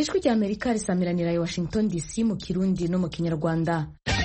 ijwi rya amerika risamiranira i washington dc mu kirundi no mu kinyarwanda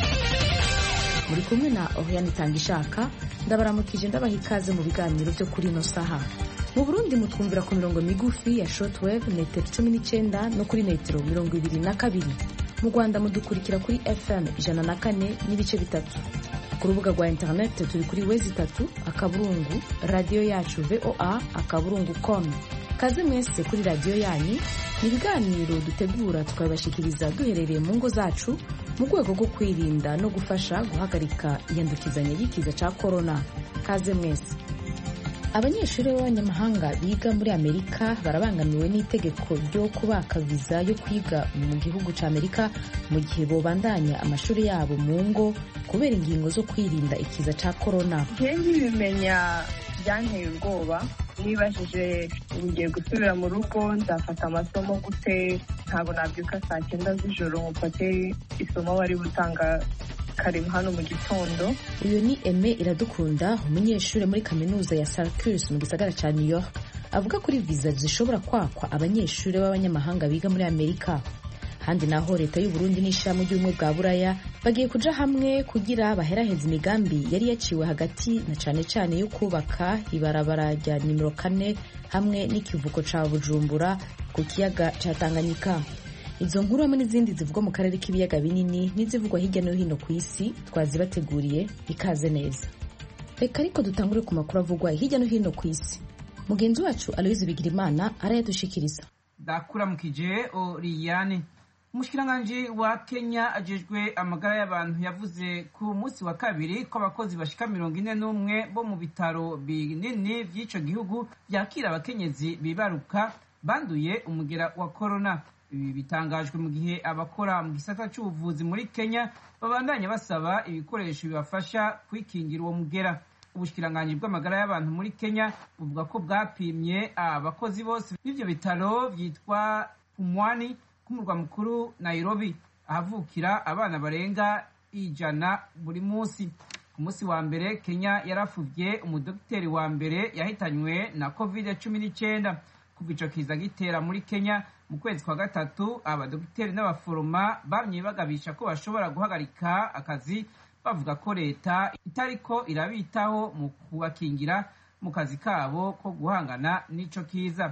muri kumwe na oriane itangishaka ndabaramukije ndabaha ikaze mu biganiro byo kuri ino saha mu burundi mutwumvira ku mirongo migufi ya shortwave metero cumi n'icyenda no kuri metero mirongo ibiri na kabiri mu rwanda mudukurikira kuri fm ijana na kane n'ibice bitatu ku rubuga rwa interineti turi kuri wezi itatu akaburungu radiyo yacu voa akaburungu com kaze mwese kuri radiyo yanyu ni ibiganiro dutegura tukabibashikiriza duherereye mu ngo zacu mu rwego rwo kwirinda no gufasha guhagarika iyandukizanya ry'ikiza cya korona kaze mwese abanyeshuri b'abanyamahanga biga muri amerika barabangamiwe n'itegeko ryo kubaka viza yo kwiga mu gihugu cya amerika mu gihe bobandanya amashuri yabo mu ngo kubera ingingo zo kwirinda ikiza cya korona nkengi bimenya byanteye ubwoba nibajije ngiye gusubira mu rugo nzafata amasomo gute ntabwo nabyuka saa cyenda z'ijoro ngo mfate isomo bari gutanga kare hano mu gitondo uyu ni eme iradukunda umunyeshuri muri kaminuza ya Syracuse mu gisagara cya new york avuga kuri viza zishobora kwakwa abanyeshuri b'abanyamahanga biga muri amerika handi naho leta y'u Burundi n'ishirahamwe ry'ubumwe bwa buraya bagiye kuja hamwe kugira baheraheze imigambi yari yaciwe hagati na cane cane yo kubaka ibarabara rya nimero kane hamwe n'ikivuko ca bujumbura ku kiyaga ca tanganyika izo nkuru hamwe n'izindi zivugwa mu karere k'ibiyaga binini n'izivugwa hirya no hino ku isi twazibateguriye ikaze neza reka ariko dutangure ku makuru avugwa hirya no hino ku isi mugenzi wacu aloyizi bigirimana arayadushikiriza ndakuramukije oriyane umushikiranganji wa kenya ajejwe amagara y'abantu yavuze ku munsi wa kabiri ko abakozi bashika mirongo ine n'umwe bo mu bitaro binini vy'ico gihugu vyakira abakenyezi bibaruka banduye umugera wa korona ibi bitangajwe mu gihe abakora mu gisata c'ubuvuzi muri kenya babandanya basaba ibikoresho bibafasha kwikingira uwo mugera ubushikiranganji bw'amagara y'abantu muri kenya buvuga ko bwapimye abakozi bose b'ivyo bitaro vyitwa pumwani k'umurwa mukuru nairobi ahavukira abana barenga ijana buri munsi ku munsi wa mbere kenya yarafuvye umudogiteri wa mbere yahitanywe na covid cumi n'icyenda kuva ico kiza gitera muri kenya mu kwezi kwa gatatu abadogiteri n'abaforoma bamye bagabisha ko bashobora guhagarika akazi bavuga ko leta itariko irabitaho mu kubakingira mu kazi kabo ko guhangana n'ico kiza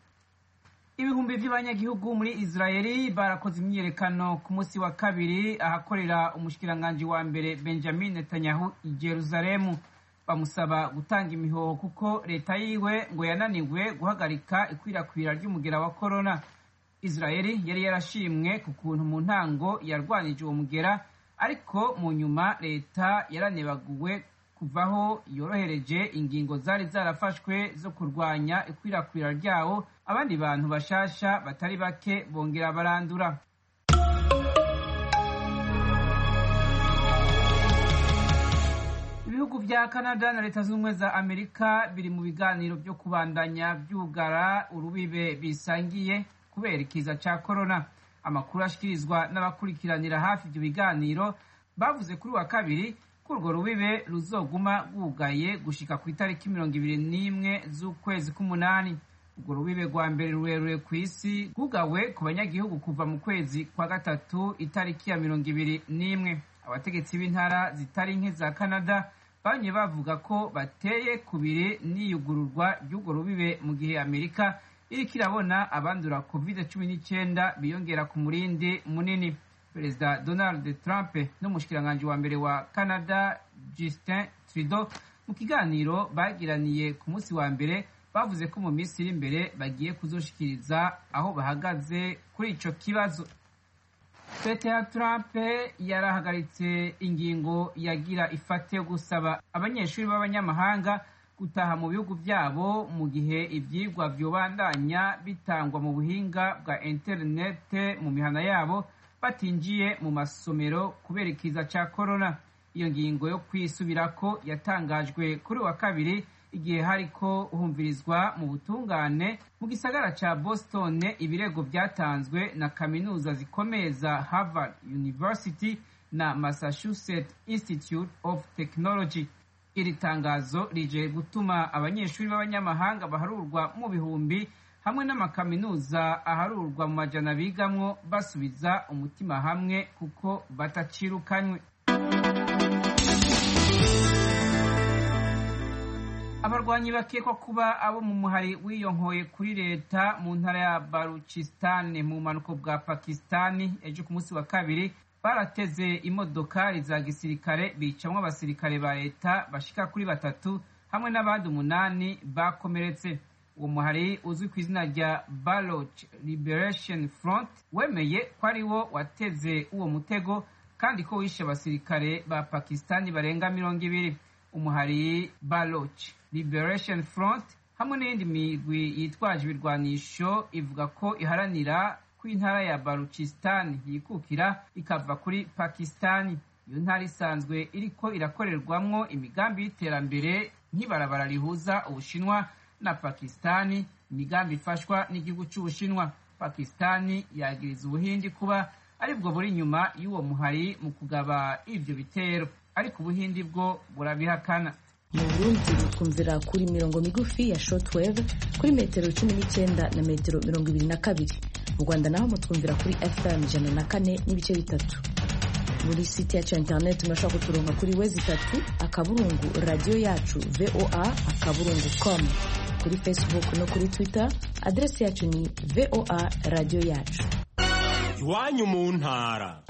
ibihumbi by'abanyagihugu muri israeli barakoze imyiyerekano ku munsi wa kabiri ahakorera umushikiranganji wa mbere benjamin netanyahu i jeruzalemu bamusaba gutanga imihoho kuko leta yiwe ngo yananiwe guhagarika ikwirakwira ry'umugera wa korona israeli yari yarashimwe ku kuntu mu ntango yarwanije uwo mugera ariko mu nyuma leta yaranebaguwe kuvaho yorohereje ingingo zari zarafashwe zo kurwanya ikwirakwira ryawo abandi bantu bashasha batari bake bongera barandura ibihugu vya canada na leta z'ubumwe za amerika biri mu biganiro vyo kubandanya vyugara urubibe bisangiye kubera ikiza ca korona amakuru ashikirizwa n'abakurikiranira hafi ivyo biganiro bavuze kuri wa kabiri ko urwo rubibe ruzoguma rwugaye gushika ku itariki mirongo ibiri n'imwe z'ukwezi k'umunani urwo rubibe rwa mbere rurerure ku isi rwugawe ku banyagihugu kuva mu kwezi kwa gatatu itariki ya mirongo ibiri n'imwe abategetsi b'intara zitari nke za canada bamye bavuga ko bateye kubiri n'iyugururwa ry'urwo rubibe mu gihe amerika iriko irabona abandura covid cumi n'icyenda biyongera ku murindi munini perezida donald trump n'umushikiranganji wa mbere wa canada justin trudeau mu kiganiro bagiraniye ku munsi wa mbere bavuze ko mu minsi iri imbere bagiye kuzoshikiriza aho bahagaze kuri ico kibazo leta ya trump yarahagaritse ingingo yagira ifate yo gusaba abanyeshuri b'abanyamahanga gutaha mu bihugu byabo mu gihe ibyigwa vyobandanya bitangwa mu buhinga bwa interinete mu mihana yabo batinjiye mu masomero kubera ikiza ca korona iyo ngingo yo kwisubirako yatangajwe kuri wa kabiri igihe hariko humvirizwa mu butungane mu gisagara ca boston ibirego vyatanzwe na kaminuza zikomeye za harvard university na massachusetts institute of technology iri tangazo rije gutuma abanyeshuri b'abanyamahanga baharurwa mu bihumbi hamwe n'amakaminuza aharurwa mu majana bigamwo basubiza umutima hamwe kuko batacirukanywe abarwanyi bakekwa kuba abo mu muhari wiyonkoye kuri leta mu ntara ya baruchistan mu bumanuko bwa pakistani ejo ku munsi wa kabiri barateze imodokari za gisirikare bicamwo abasirikare ba leta bashika kuri batatu hamwe n'abandi umunani bakomeretse uwo muhari uzwi ku izina rya baloch liberation front wemeye ko ari wo wateze uwo mutego kandi ko wishe abasirikare ba pakistani barenga mirongo ibiri umuhari baloch liberation front hamwe n'iyindi migwi yitwaje ibirwanisho ivuga ko iharanira ko intara ya baluchistan yikukira ikava kuri pakistani iyo ntara isanzwe iriko irakorerwamwo imigambi y'iterambere nk'ibarabara rihuza ubushinwa na pakistani imigambi ifashwa n'igihugu cy'ubushinwa pakistani yagiriza ubuhindi kuba aribwo buri inyuma y'uwo muhari mu kugaba ivyo bitero ariko ubuhindi bwo burabihakana mu burundi twumvira kuri mirongo migufi ya shortwave kuri metero cumi n'icyenda na metero mirongo ibiri na kabiri mu rwanda naho mutwumvira kuri fm ijana na kane n'ibice bitatu muri site yacu ya interineti murashobora kuturonka kuri wezi itatu akaburungu radiyo yacu voa akaburungu com kuri facebook no kuri twitter aderesi yacu ni voa radiyo yacu iwanyu mu ntara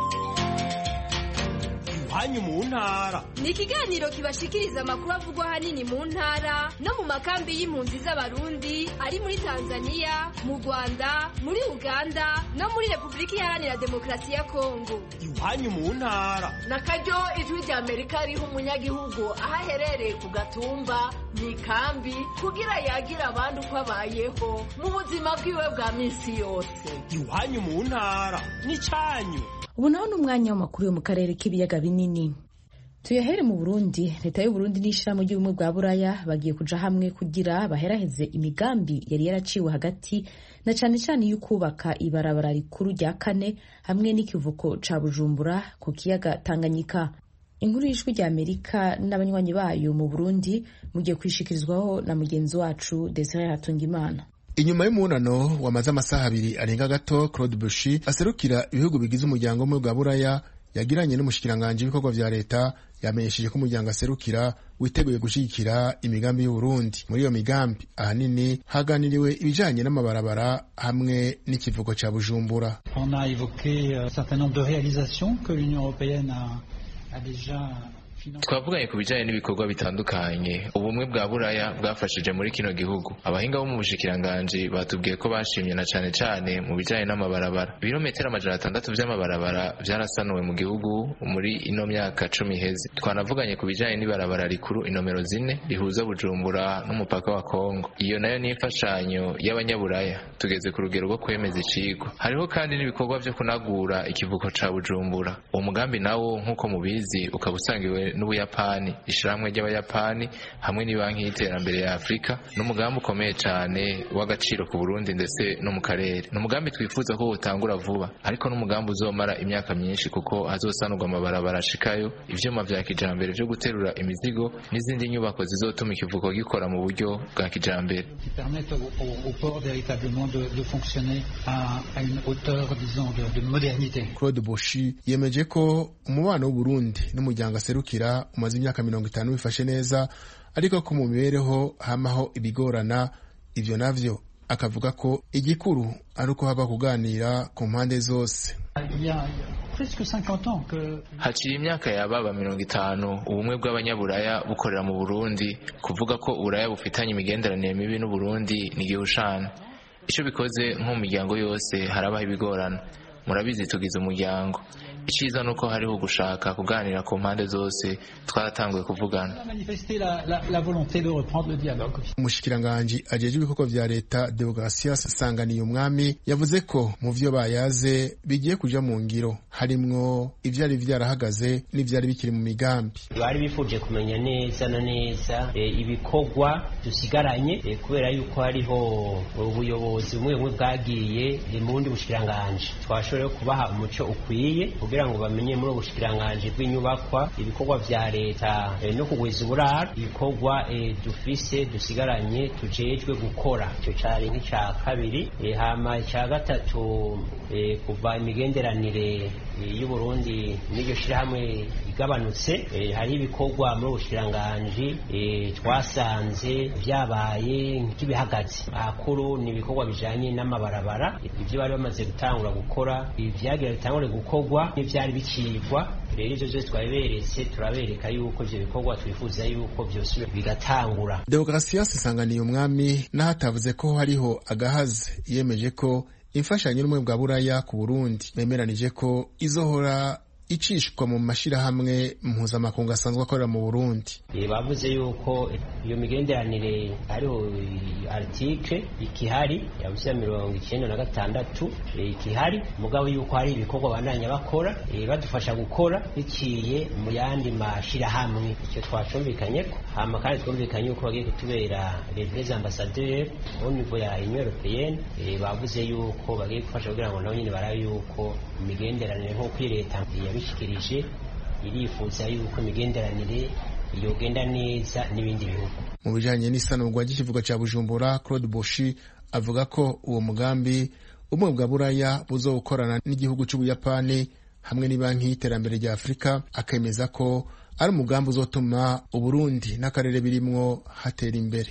iwanyu mu ntara ni ikiganiro kibashikiriza amakuru avugwa ahanini mu ntara no mu makambi y'impunzi z'abarundi ari muri tanzania mu rwanda muri uganda no muri repubulika iharanira demokarasi ya kongo iwanyu mu ntara na karyo ijwi rya amerika riha umunyagihugu aho aherereye ku gatumba mu ikambi kugira yagira abandi uko abayeho mu buzima bwiwe bwa minsi yose iwanyu mu ntara n'icyanyu ubu naho ni umwanya w'amakuru yo mu karere k'ibiyaga binini tuyahere mu burundi leta y'uburundi n'ishyirahamwe ry'ubumwe bwa buraya bagiye kuja hamwe kugira baheraheze imigambi yari yaraciwe hagati na cane cane yo kubaka ibarabara rikuru rya kane hamwe n'ikivuko ca bujumbura ku kiyaga tanganyika inkuru y'ijwi rya amerika n'abanywanyi bayo mu burundi mugiye kwishikirizwaho na mugenzi wacu desire hatungimana inyuma y'umunano wamaze amasaha abiri arenga gato claude bushi aserukira ibihugu bigize umuryango umwe bwa buraya yagiranye n'umushikiranganji w'ibikorwa vya leta yamenyesheje ko umuryango aserukira witeguye gushyigikira imigambi y'uburundi muri iyo migambi ahanini haganiriwe ibijanye n'amabarabara hamwe n'ikivugo ca bujumbura on a évoqué un certain nombre de réalisations que l'union européenne a, a déjà twavuganye ku bijyanye n'ibikorwa bitandukanye ubumwe bwa buraya bwafashije muri kino gihugu abahinga bo mu bushikiranganji batubwiye ko bashimye na cane cane mu bijyanye n'amabarabara ibirometero amajana atandatu vy'amabarabara vyarasanuwe mu gihugu muri ino myaka cumi iheze twanavuganye ku bijyanye n'ibarabara rikuru inomero zine rihuza bujumbura n'umupaka wa kongo iyo nayo ni imfashanyo y'abanyaburaya tugeze ku rugero rwo kwemeza icigwa hariho kandi n'ibikorwa vyo kunagura ikivuko ca bujumbura uwo mugambi nawo nk'uko mubizi ukaba usangiwe n'ubuyapani ishirahamwe ry'abayapani hamwe n'ibanki y'iterambere ya afurika n'umugambi ukomeye cyane w'agaciro ku burundi ndetse no mu karere ni umugambi twifuza ko utangura vuba ariko n'umugambi uzomara imyaka myinshi kuko hazosanurwa amabarabara ashikayo ivyuma vya kijambere vyo guterura imizigo n'izindi nyubako zizotuma ikivuko gikora mu buryo bwa kijambere claude boshi yemeje ko umubano w'uburundi n'umuryango aserukira umaze imyaka mirongo itanu bifashe neza ariko ko mu mibereho hamaho ibigorana ivyo navyo akavuga ko igikuru ari uko haba kuganira ku mpande zose haciye imyaka yababa mirongo itanu ubumwe bw'abanyaburaya bukorera mu burundi kuvuga ko uburaya bufitanye imigenderanire mibi n'uburundi ni igihushana icyo bikoze nko mu miryango yose harabaho ibigorana murabizi tugize umuryango icyiza ni uko hariho gushaka kuganira ku mpande zose twaratanguye kuvugana umushikiranganji ajejwe ibikorwa vya leta deogratias sanganiye umwami yavuze ko mu vyo bayaze bigiye kuja mu ngiro harimwo ivyari vyarahagaze n'ivyari bikiri mu migambi bari bifuje kumenya neza na neza e, ibikorwa dusigaranye e, kubera yuko hariho ubuyobozi bumwe bumwe bwagiye mu bundi bushikiranganji twashoboye kubaha umuco ukwiye kugira ngo bamenye muri ubushikiranganji bw'inyubakwa ibikorwa vya leta eh, no kugwiza uburaro ibikorwa eh, dufise dusigaranye tujejwe gukora icyo cari nk'ica kabiri eh, hama icya gatatu eh, kuva imigenderanire eh, y'uburundi n'iryo shirahamwe igabanutse eh, hari ibikorwa muri ubushikiranganji eh, twasanze vyabaye nk'ibihagaze akuru ni ibikorwa bijanye n'amabarabara ivyo bari bamaze gutangura gukora ivyagira bitangure gukorwa n'ivyari bicibwa rero ivyo vyose twabiberetse turabereka yuko ivyo bikorwa twifuza yuko vyose bigatangura demokarasiyasi isanganiye umwami n'aho atavuze ko hariho agahaze yemeje ko imfashanyo n'ubumwe bwa buraya ku burundi bemeranije ko izohora icishwa mu mashirahamwe mpuzamakungu asanzwe akorera mu burundi Eh, bavuze yuko iyo migenderanire hariho article ikihari yavuze ya mirongo icyenda na gatandatu eh, ikihari mugabo yuko hari ibikorwa bandanya bakora eh, badufasha gukora biciye mu yandi mashirahamwe icyo twacumvikanyeko hama kandi twumvikanye yuko bagiye kutubera les vrais ambassadeurs au niveau ya union européenne eh, bavuze yuko bagiye gufasha kugira ngo nabo nyine barabe yuko imigenderanire nk'uko iyi leta yabishikirije irifuza yuko imigenderanire yogenda neza n'ibindi bihugu mu bijanye n'isanurwa ry'ikivugo ca bujumbura claude boshi avuga ko uwo mugambi ubumwe bwa buraya buzowukorana n'igihugu c'ubuyapani hamwe n'ibanki y'iterambere rya afurika akemeza ko ari umugambi uzotuma uburundi n'akarere birimwo hatera imbere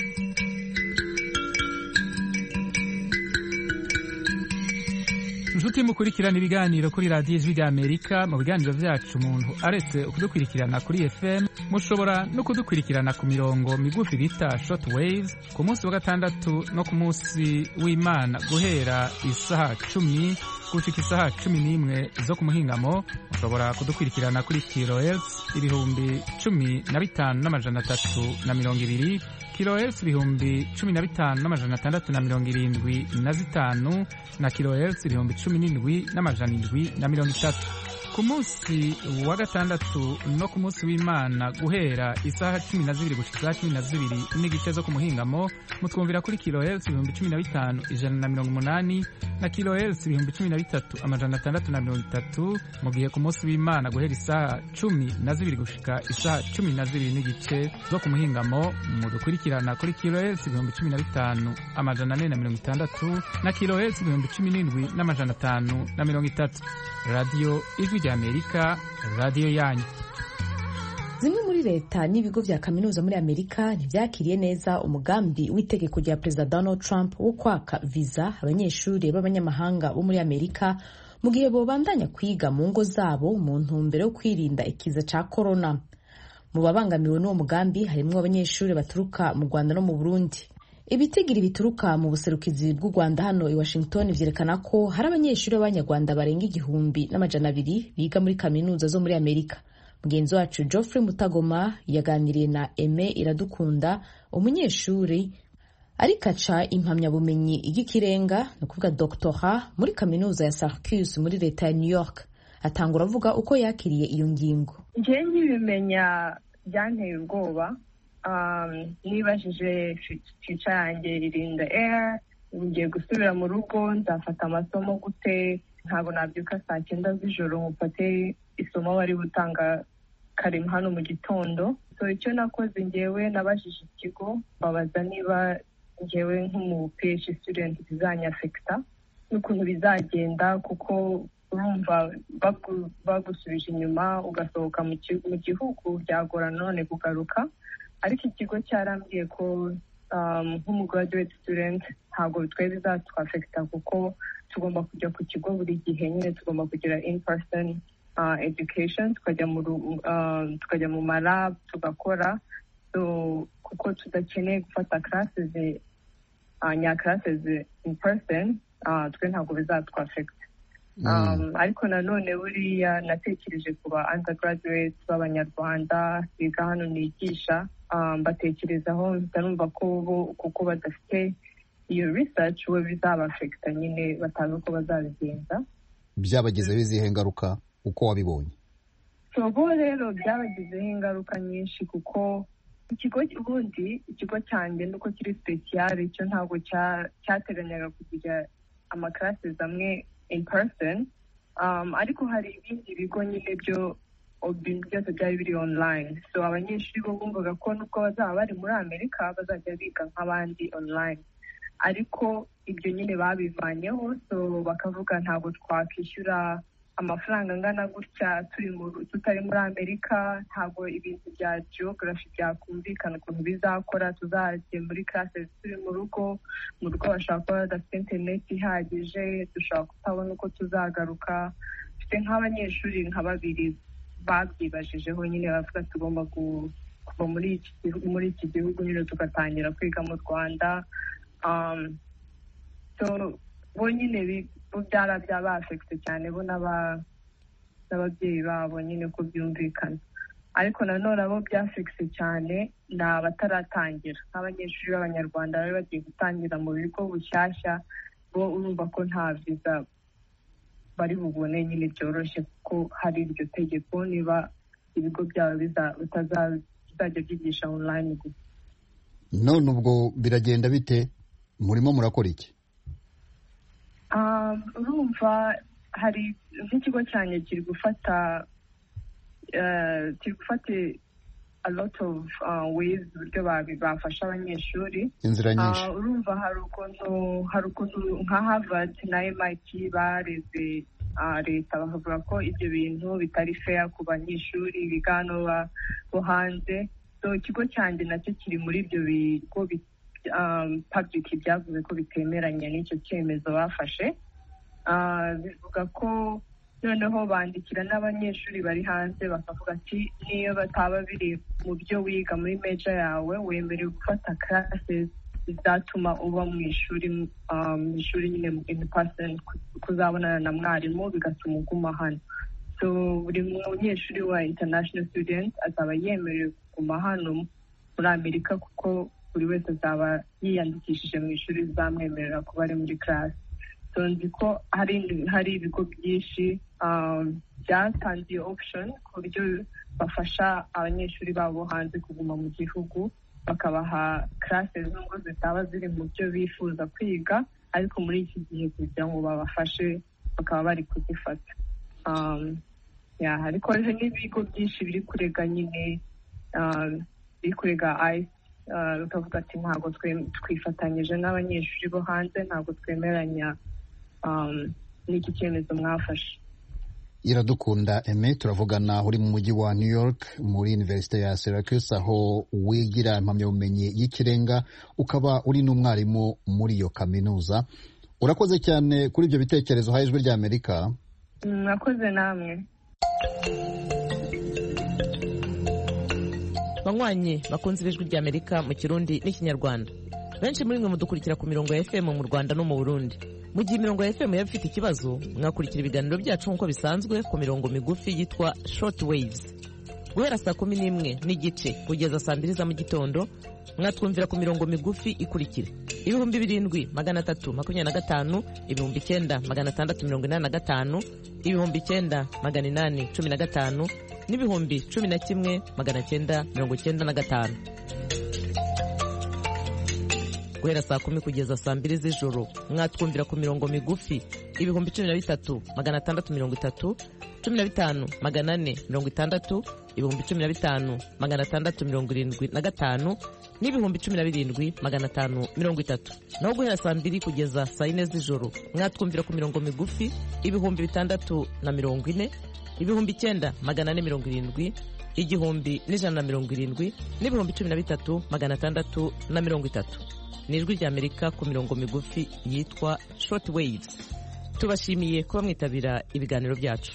inshuti mukurikirana ibiganiro kuri radiyo ijwi rya amerika mu biganiro vyacu umuntu aretse kudukurikirana kuri fm mushobora no kudukurikirana ku mirongo migufi bita short waves ku munsi wa gatandatu no ku munsi w'imana guhera isaha cumi gushika isaha cumi n'imwe zo ku muhingamo mushobora kudukurikirana kuri kilohertz ibihumbi cumi na bitanu n'amajana atatu na mirongo ibiri kilohertz ibihumbi cumi na bitanu n'amajana atandatu na mirongo irindwi na zitanu na kilohertz ibihumbi cumi n'indwi n'amajana indwi na mirongo itatu ku munsi wa gatandatu no ku munsi w'imana guhera isaha cumi na zibiri gushika isaha cumi na zibiri n'igice zo ku muhingamo mutwumvira kuri kilohertz ibihumbi cumi na bitanu ijana na mirongo umunani na kilohertz ibihumbi cumi na bitatu amajana atandatu na mirongo itatu mu gihe ku munsi w'imana guhera isaha cumi na zibiri gushika isaha cumi na zibiri n'igice zo ku muhingamo mudukurikirana kuri kilohertz ibihumbi cumi na bitanu amajana ane na mirongo itandatu na kilohertz ibihumbi cumi n'indwi n'amajana atanu na mirongo itatu radiyo ijwi rya amerika radiyo yanyu zimwe muri leta n'ibigo vya kaminuza muri amerika ntivyakiriye neza umugambi w'itegeko rya perezida donald trump wo kwaka viza abanyeshuri b'abanyamahanga bo muri amerika mu gihe bobandanya kwiga mu ngo zabo mu ntumbero yo kwirinda ikiza ca korona mu babangamiwe n'uwo mugambi harimwo abanyeshuri baturuka mu rwanda no mu burundi ibitigiri bituruka mu buserukizi bw'u rwanda hano i washington vyerekana ko hari abanyeshuri b'abanyarwanda barenga igihumbi n'amajana abiri biga muri kaminuza zo muri amerika mugenzi wacu geoffrey mutagoma yaganiriye na eme iradukunda umunyeshuri ariko aca impamyabumenyi y'ikirenga ni ukuvuga doctora muri kaminuza ya Syracuse muri leta ya new york atangura avuga uko yakiriye iyo ngingo njye nkibimenya byanteye ubwoba nibajije fica yanjye irinda air ngiye gusubira mu rugo nzafata amasomo gute ntabwo nabyuka saa cyenda z'ijoro mufate isomo bari gutanga kare hano mu gitondo so icyo nakoze ngewe nabajije ikigo babaza niba ngewe nk'umu PhD student bizanyafekita n'ukuntu bizagenda kuko urumva bagusubije inyuma ugasohoka mu gihugu byagora none kugaruka ariko ikigo cyarambwiye ko nk'umu graduate student ntabwo twe bizatwafekita kuko tugomba kujya ku kigo buri gihe nyine tugomba kugira in person education tukajya mu tukajya mu malab tugakora kuko tudakeneye gufata classes nya classes in person twe ntabwo bizatwafekita ariko nanone buriya natekereje ku ba undergraduates b'abanyarwanda biga hano nigisha mbatekerezaho numva ko bo kuko badafite iyo research we bizabafekita nyine batazi uko bazabigenza byabagizeho izihe ngaruka uko wabibonye bo rero byabagizeho ingaruka nyinshi kuko ikigo ubundi ikigo cyanjye nuko kiri sipesiyare cyo ntabwo cyateganyaga kugira amakarasi amwe in person ariko hari ibindi bigo nyine byo ibintu byose byari biri online so abanyeshuri bo bumvaga ko nubwo bazaba bari muri amerika bazajya biga nk'abandi online ariko ibyo nyine babivanyeho so bakavuga ntabwo twakwishyura amafaranga angana gutya tutari muri amerika ntabwo ibintu bya geography byakumvikana ukuntu bizakora tuzajya muri classe turi mu rugo mu rugo bashobora kuba badafite interineti ihagije dushobora kutabona uko tuzagaruka dufite nk'abanyeshuri nka babiri babyibajijeho nyine bavuga tugomba kuva muri iki gihugu nyine tugatangira kwiga mu rwanda bo nyine byara byabafekite cyane bo n'ababyeyi babo nyine ko byumvikana ariko nanone abo byafekise cyane ni abataratangira nk'abanyeshuri b'abanyarwanda bari bagiye gutangira mu bigo bushyashya bo urumva ko nta viza bari bubone nyine byoroshye kuko hari iryo tegeko niba ibigo byabo bizajya byigisha online gusa none ubwo biragenda bite murimo murakora iki urumva hari nk'ikigo cyanjye kiri gufata kiri gufata a lot of ways uburyo bafasha abanyeshuri inzira nyinshi urumva hari ukuntu hari ukuntu nka harvard na mit bareze leta bakavuga ko ibyo bintu bitari fair ku banyeshuri biga hano bo hanze so ikigo cyanjye nacyo kiri muri ibyo bigo public byavuze ko bitemeranya n'icyo cyemezo bafashe bivuga ko noneho bandikira n'abanyeshuri bari hanze bakavuga ati niyo bataba biri mu byo wiga muri meja yawe wemerewe gufata classes zizatuma uba mu ishuri mu ishuri nyine in person kuzabonana na mwarimu bigatuma uguma hano so buri munyeshuri wa international student azaba yemerewe kuguma hano muri amerika kuko buri wese azaba yiyandikishije mu ishuri bizamwemerera kuba ari muri class so nzi ko hari hari ibigo byinshi byatanze iyo option ku buryo bafasha abanyeshuri babo hanze kuguma mu gihugu bakabaha classes nubwo zitaba ziri mu byo bifuza kwiga ariko muri iki gihe kugira ngo babafashe bakaba bari kuzifata ariko n'ibigo byinshi biri kurega nyine biri kurega ayisi bikavuga ati ntabwo twifatanyije n'abanyeshuri bo hanze ntabwo twemeranya n'iki cyemezo mwafashe iradukunda eme turavugana uri mu mujyi wa new york muri universite ya syracuse aho wigira impamyabumenyi y'ikirenga ukaba uri n'umwarimu muri iyo kaminuza urakoze cyane kuri ibyo bitekerezo ha ijwi rya amerika mwakoze namwe banywanyi bakunze ijwi rya amerika mu kirundi n'ikinyarwanda benshi muri mwe mudukurikira ku mirongo ya fm mu rwanda no mu burundi mu gihe imirongo ya fm yaba ifite ikibazo mwakurikira ibiganiro byacu nk'uko bisanzwe ku mirongo migufi yitwa short waves guhera saa kumi n'imwe n'igice kugeza saa mbiri za mu gitondo mwatwumvira ku mirongo migufi ikurikira ibihumbi birindwi magana atatu makumyabiri na gatanu ibihumbi icyenda magana atandatu mirongo inani na gatanu ibihumbi icyenda magana inani cumi na gatanu n'ibihumbi cumi na kimwe magana cyenda mirongo cyenda na gatanu guhera saa kumi kugeza saa mbiri z'ijoro mwatwumvira ku mirongo migufi ibihumbi cumi na bitatu magana atandatu mirongo itatu cumi na bitanu magana ane mirongo itandatu ibihumbi cumi na bitanu magana atandatu mirongo irindwi na gatanu n'ibihumbi cumi na birindwi magana atanu mirongo itatu naho guhera saa mbiri kugeza saa yine z'ijoro mwatwumvira ku mirongo migufi ibihumbi bitandatu na mirongo ine ibihumbi icyenda magana ane mirongo irindwi igihumbi n'ijana na mirongo irindwi n'ibihumbi cumi na bitatu magana atandatu na mirongo itatu ni ijwi ry'amerika ku mirongo migufi yitwa short waves tubashimiye kuba mwitabira ibiganiro byacu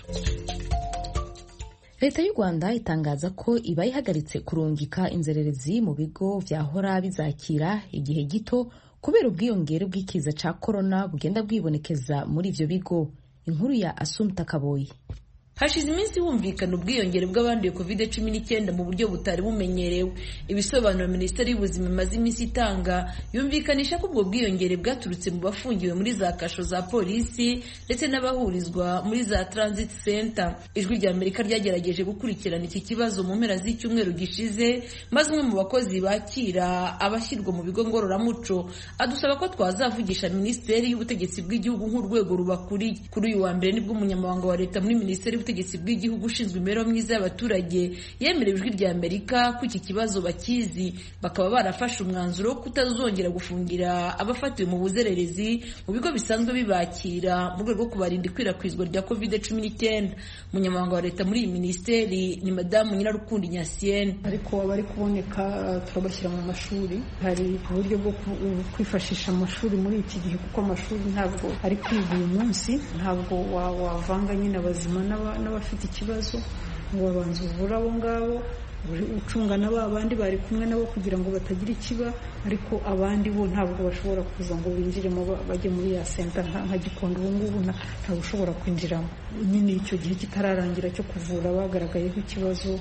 leta y'u rwanda itangaza ko iba ihagaritse kurungika inzererezi mu bigo byahora bizakira igihe gito kubera ubwiyongere bw'ikiza cya korona bugenda bwibonekeza muri ibyo bigo inkuru ya asumta kaboyi hashize iminsi humvikana ubwiyongere bw'abanduye covid cumi n'icyenda mu buryo butari bumenyerewe ibisobanuro minisiteri y'ubuzima imaze iminsi itanga yumvikanisha ko ubwo bwiyongere bwaturutse mu bafungiwe muri za kasho za polisi ndetse n'abahurizwa muri za transit center ijwi rya amerika ryagerageje gukurikirana iki kibazo mu mpera z'icyumweru gishize maze umwe mu bakozi bakira abashyirwa mu bigo ngororamuco adusaba ko twazavugisha minisiteri y'ubutegetsi bw'igihugu nk'urwego rubakuriye kuri uyu wa mbere nibwo umunyamabanga wa leta muri minisiteri y'ubutegetsi bw'igihugu ushinzwe imibereho myiza y'abaturage yemerewe ijwi rya amerika ko iki kibazo bakizi bakaba barafashe umwanzuro wo kutazongera gufungira abafatiwe mu buzererezi mu bigo bisanzwe bibakira mu rwego rwo kubarinda ikwirakwizwa rya covid cumi n'icyenda umunyamabanga wa leta muri iyi minisiteri ni madamu nyirarukundo nyasiyene ariko abari kuboneka turabashyira mu mashuri hari uburyo bwo kwifashisha amashuri muri iki gihe kuko amashuri ntabwo ari kwiga uyu munsi ntabwo wavanga nyine abazima n'abafite ikibazo ngo babanze uvure abo ngabo ucunga na ba bandi bari kumwe nabo kugira ngo batagira ikiba ariko abandi bo ntabwo bashobora kuza ngo binjiremo bajye muri ya senta nka gikondo ubu ngubu ntabwo ushobora kwinjiramo nyine icyo gihe kitararangira cyo kuvura bagaragayeho ikibazo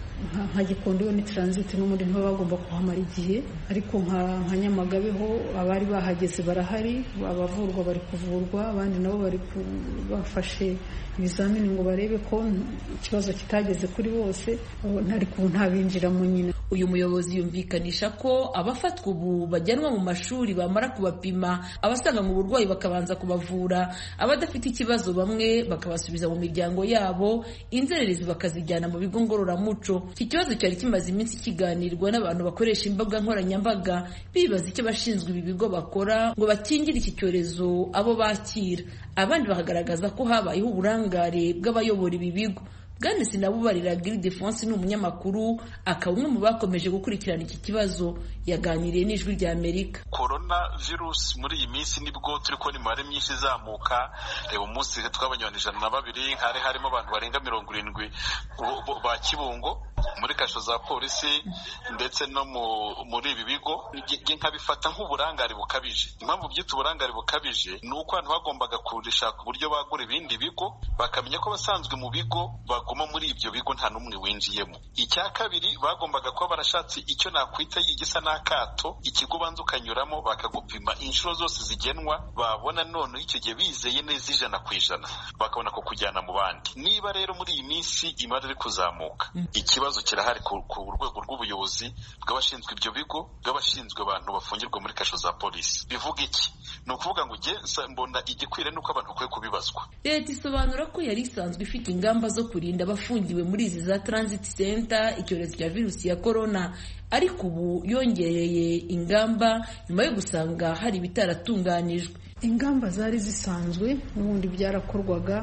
nka gikondo ni taransiti n'ubundi nibo bagomba kuhamara igihe ariko nka nyamagabe ho abari bahageze barahari abavurwa bari kuvurwa abandi nabo bari bafashe ibizamini ngo barebe ko ikibazo kitageze kuri bose ariko ubu ntabinjiramo nyine uyu muyobozi yumvikanisha ko abafatwa ubu bajyanwa mu mashuri bamara kubapima abasanga mu burwayi bakabanza kubavura abadafite ikibazo bamwe bakabasubiza mu miryango yabo inzererezi bakazijyana mu bigo ngororamuco iki kibazo cyari kimaze iminsi kiganirwa n'abantu bakoresha imbuga nkoranyambaga bibaza icyo abashinzwe ibi bigo bakora ngo bakingire iki cyorezo abo bakira abandi bakagaragaza ko habayeho uburangare bw'abayobora ibi bigo bwana sinabubarira Gildefonse ni umunyamakuru akaba umwe mu bakomeje gukurikirana iki kibazo yaganiriye n'ijwi rya amerika korona virusi muri iyi minsi nibwo turi kubona imibare myinshi izamuka reba umunsi twabonye abantu ijana na babiri hari harimo abantu barenga mirongo irindwi ba kibungo muri kasho za polisi ndetse no muri ibi bigo nkabifata nk'uburangare bukabije impamvu byita uburangare bukabije ni uko abantu bagombaga kurishaka uburyo bagura ibindi bigo bakamenya ko abasanzwe mu bigo baguma muri ibyo bigo nta n'umwe winjiyemo icya kabiri bagombaga kuba barashatse icyo nakwita igisa n'akato ikigo ubanza ukanyuramo bakagupima inshuro zose zigenwa babona none icyo gihe bizeye neza ijana ku ijana bakabona kukujyana mu bandi niba rero muri iyi minsi imari iri kuzamuka ikibazo kirahari ku rwego rw'ubuyobozi bw'abashinzwe ibyo bigo bw'abashinzwe abantu bafungirwa muri kasho za polisi bivuga iki ni ukuvuga ngo ujye mbona igikwiriye nuko abantu bakwiye kubibazwa leta isobanura ko yari isanzwe ifite ingamba zo kurinda abafungiwe muri izi za transit center icyorezo cya virusi ya korona ariko ubu yongereye ingamba nyuma yo gusanga hari ibitaratunganijwe ingamba zari zisanzwe n'ubundi byarakorwaga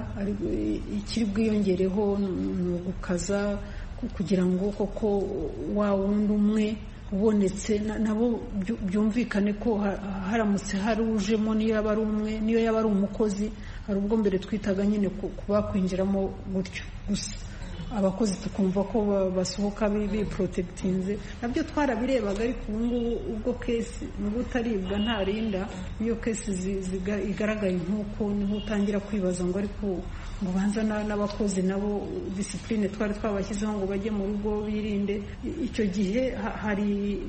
ikiri bwiyongereho ni ugukaza kugira ngo koko wa wundi umwe ubonetse nabo byumvikane ko haramutse hari ujemo niyo yaba ari umwe niyo yaba ari umukozi hari ubwo mbere twitaga nyine kubakwinjiramo gutyo gusa abakozi tukumva ko basohoka biporotegitinze nabyo twarabirebaga ariko ubu ngubu ubwo kesi nubwo utaribwa ntarinda iyo kesi igaragaye nk'uko niho utangira kwibaza ngo ariko ngo banza n'abakozi nabo disipurine twari twabashyizeho ngo bajye mu rugo birinde icyo gihe hari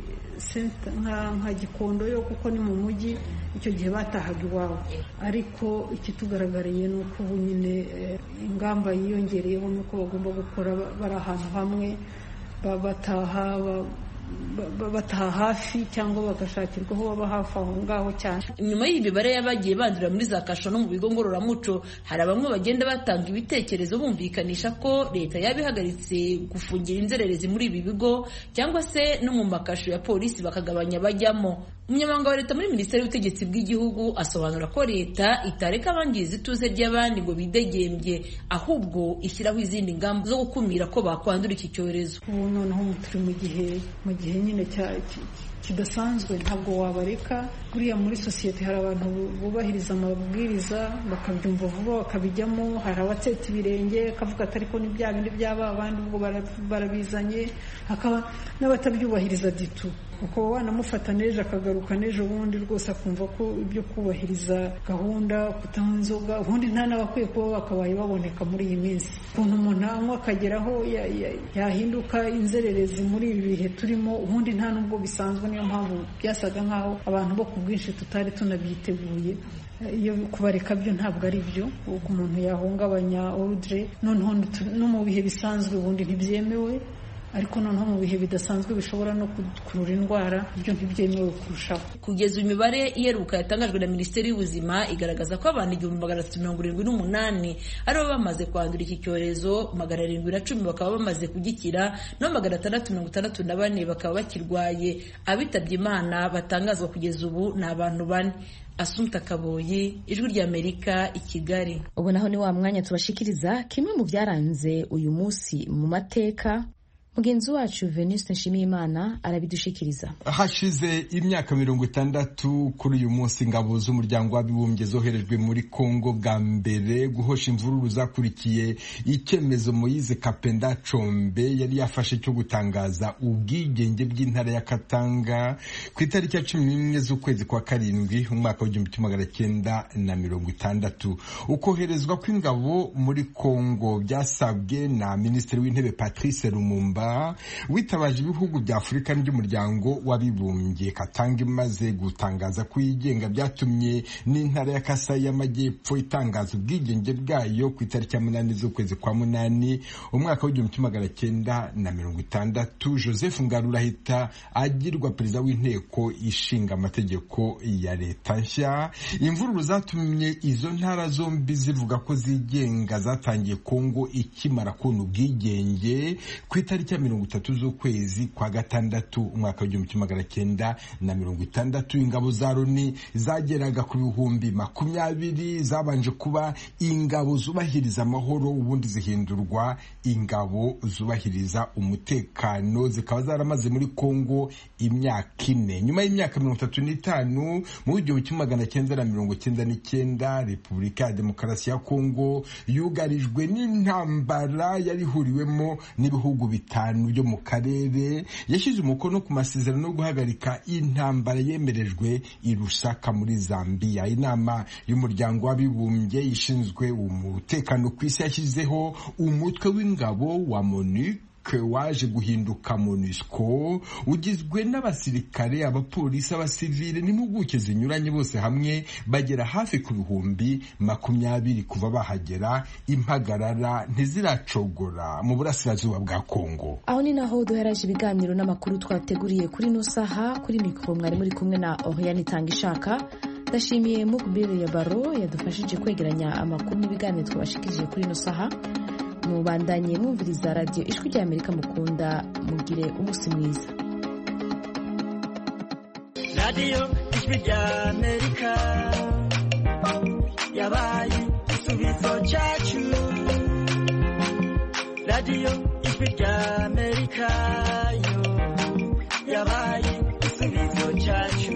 nka gikondo yo kuko ni mu mujyi icyo gihe batahaga iwabo ariko ikitugaragariye ni uko ubu nyine ingamba yiyongereyeho ni uko bagomba gukora bari ahantu hamwe bataha bataha hafi cyangwa bagashakirwa aho baba hafi aho ngaho cyane nyuma y'imibare y'abagiye bandurira muri za kasho no mu bigo ngororamuco hari bamwe bagenda batanga ibitekerezo bumvikanisha ko leta yaba ihagaritse gufungira inzererezi muri ibi bigo cyangwa se no mu makasho ya polisi bakagabanya abajyamo umunyamabanga wa leta muri minisiteri y'ubutegetsi bw'igihugu asobanura ko leta itareka abangiza ituze ry'abandi ngo bidegembye ahubwo ishyiraho izindi ngamba zo gukumira ko bakwandura iki cyorezo ubu noneho turi mu gihe mu gihe nyine kidasanzwe ntabwo wabareka buriya muri sosiyete hari abantu bubahiriza amabwiriza bakabyumva vuba bakabijyamo hari abatseta ibirenge akavuga ati ariko ni bya bindi byaba abandi ubwo barabizanye hakaba n'abatabyubahiriza ditu ukaba wanamufata n'ejo akagaruka n'ejo bundi rwose akumva ko ibyo kubahiriza gahunda kutanywa inzoga ubundi nta n'abakwiye kuba bakabaye baboneka muri iyi minsi ukuntu umuntu anywa akageraho yahinduka inzererezi muri ibi bihe turimo ubundi nta n'ubwo bisanzwe niyo mpamvu byasaga nk'aho abantu bo ku bwinshi tutari tunabyiteguye iyo kubareka byo ntabwo ari byo ubwo umuntu yahungabanya orudire noneho no mu bihe bisanzwe ubundi ntibyemewe ariko noneho mu bihe bidasanzwe bishobora no gukurura indwara ibyo ntibyemewe kurushaho kugeza imibare iheruka yatangajwe na minisiteri y'ubuzima igaragaza ko abantu igihumbi magana atatu mirongo irindwi n'umunani aribo bamaze kwandura iki cyorezo magana arindwi na cumi bakaba bamaze kugikira no magana atandatu mirongo itandatu na bane bakaba bakirwaye abitabye imana batangazwa kugeza ubu ni abantu bane Asumta Kaboyi ijwi ry'Amerika i Kigali ubu naho ni wa mwanya tubashikiriza kimwe mu byaranze uyu munsi mu mateka mugenzi wacu Venuste Nshimiyimana arabidushikiriza hashize imyaka mirongo itandatu kuri uyu munsi ingabo z'umuryango w'abibumbye zoherejwe muri Kongo bwa mbere guhosha imvururu zakurikiye icyemezo Moise Kapenda Combe yari yafashe cyo gutangaza ubwigenge bw'intara ya Katanga ku itariki ya cumi n'imwe z'ukwezi kwa karindwi umwaka w'igihumbi kimwe magana cyenda na mirongo itandatu ukoherezwa kw'ingabo muri Kongo byasabwe na minisitiri w'intebe Patrice Lumumba witabaje ibihugu bya afurika n'umuryango w'abibumbye katanga imaze gutangaza ko yigenga byatumye n'intara ya kasayi y'amajyepfo itangaza ubwigenge bwayo ku itariki ya munani z'ukwezi kwa munani umwaka w'igihumbi kimwe magana cyenda na mirongo itandatu joseph ngarura ahita agirwa perezida w'inteko ishinga amategeko ya leta nshya imvururu zatumye izo ntara zombi zivuga ko zigenga zatangiye kongo ikimara kubona ubwigenge ku itariki ya mirongo itatu z'ukwezi kwa gatandatu umwaka w'igihumbi kimwe magana cyenda na mirongo itandatu ingabo za loni zageraga ku bihumbi makumyabiri zabanje kuba ingabo zubahiriza amahoro ubundi zihindurwa ingabo zubahiriza umutekano zikaba zaramaze muri kongo imyaka ine nyuma y'imyaka mirongo itatu n'itanu mu w'igihumbi kimwe magana cyenda na mirongo cyenda n'icyenda repubulika ya demokarasi ya kongo yugarijwe n'intambara yari ihuriwemo n'ibihugu bitanu byo mu karere yashyize umukono ku masezerano yo guhagarika intambara yemerejwe i Lusaka muri Zambia inama y'umuryango w'abibumbye ishinzwe umutekano ku isi yashyizeho umutwe w'ingabo wa MONUC waje guhinduka MONUSCO ugizwe n'abasirikare abapolisi abasivile n'impuguke zinyuranye bose hamwe bagera hafi ku bihumbi makumyabiri kuva bahagera impagarara ntiziracogora mu burasirazuba bwa Kongo aho ni naho duheraje ibiganiro n'amakuru twateguriye kuri ino saha kuri mikoro mwari muri kumwe na Oriane Tangishaka ndashimiye Mukbire ya Baro yadufashije kwegeranya amakuru n'ibiganiro twabashikirije kuri ino saha mubandanye mwumviriza radiyo ijwi rya amerika mukunda mugire umunsi mwiza radiyo ijwi rya amerika yabaye igisubizo cyacu radiyo ijwi rya amerika yo yabaye igisubizo cyacu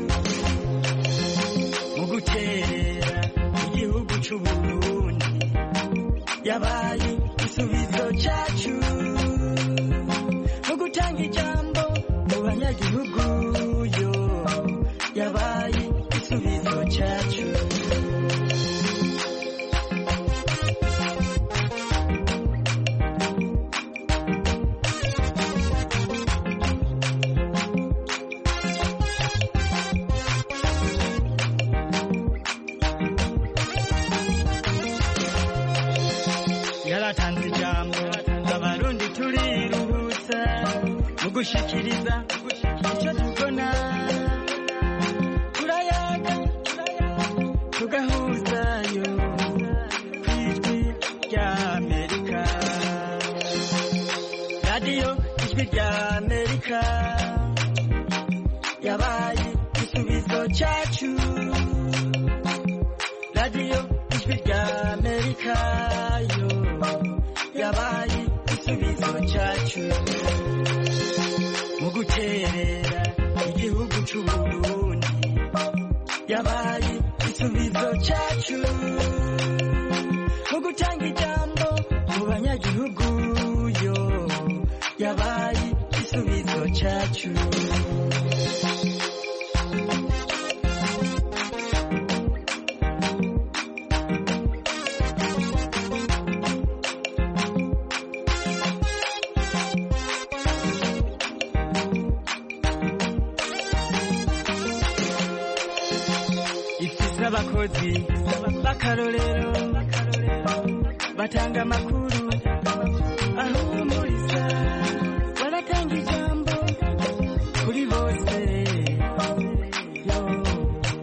mu gukerera igihugu cy'uburundi yabaye igisubizo cyacu mu gutanga ijambo mu banyagihugu yo yabaye igisubizo cyacu yaratanze ijambo abarundi turiruhutsa mu gushikiriza icyo tubona turayaga tugahuzayo ku ijwi rya amerika radiyo ijwi rya amerika yabaye igisubizo cyacu radiyo ijwi rya amerika yo yabaye igisubizo cyacu mu guterera igihugu yabaye igisubizo cyacu mu gutanga ijambo mu banyagihugu yo yabaye igisubizo cyacu ifise abakozi b'akarorero batanga amakuru